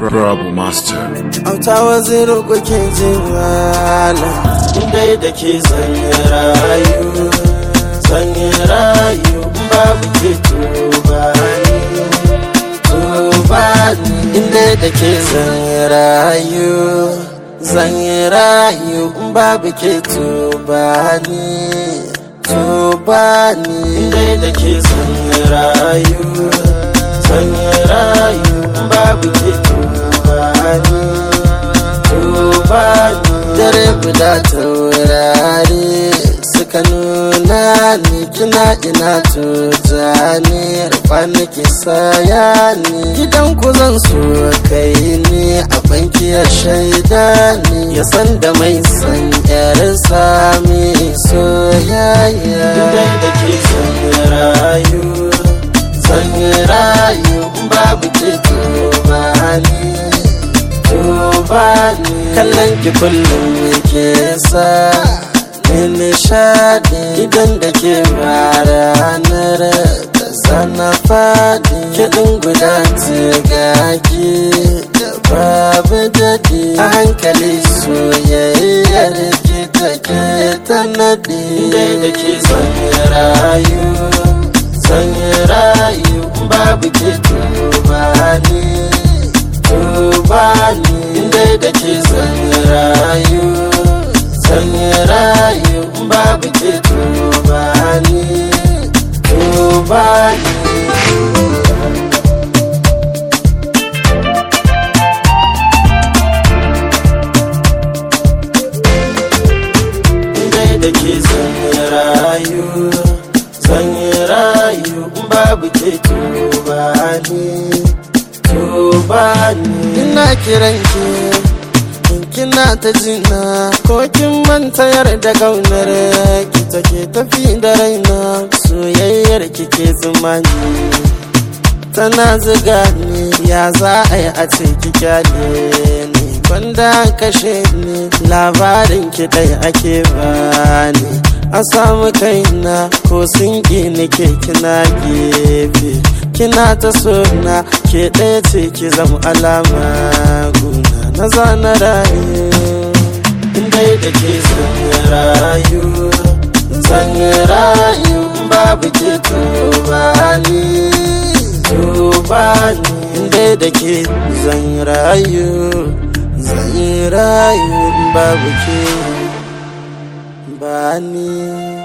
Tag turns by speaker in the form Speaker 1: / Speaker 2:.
Speaker 1: Rabu Master.
Speaker 2: auta waziri kuke jin malam dai da ke zanye rayu zanye rayu babu ke tuba ni tuba ni inda da ke zanye rayu zanye rayu babu ke tuba ni tuba ni inda da ke zanye rayu zanye rayu babu ke tuba ni tuba ni dare guda taurari suka nuna ni kina ina tuja ni rufa nake saya ni gidan ku zan so kai ni a banki ya shaida ni ya san da mai san yar sami soyayya dai da ke san rayu san rayu babu ke tuba ni tuba ni kallon ki kullum ke sa ni nishadi idan da ke ba ranar da sana fadi kiɗin guda gaki da babu daɗi a hankali soyayyar ki take ta naɗi dai da ke son rayu son rayu babu ke tuba ni tuba ni inda da ke sanya rayu sanya rayu babu ke tuba ni tuba ni inda da ke sanya rayu sanya rayu babu ke tuba ni tuba ni ina kiran ki in kina ta jina ko kin manta da kaunar ki take tafi da raina soyayyar ki ke zumani tana ziga ni ya za a yi a ce ki kyale ni banda kashe ni labarin ki dai ake bani a samu kaina ko sun ni ke kina gefe kina ta sona ke ɗaya ce ki zama alama guna na zana rayu dai da ke zanya rayu zanya rayu babu ke tuba ni tuba ni dai da ke zanya rayu zanya rayu babu ke ba ni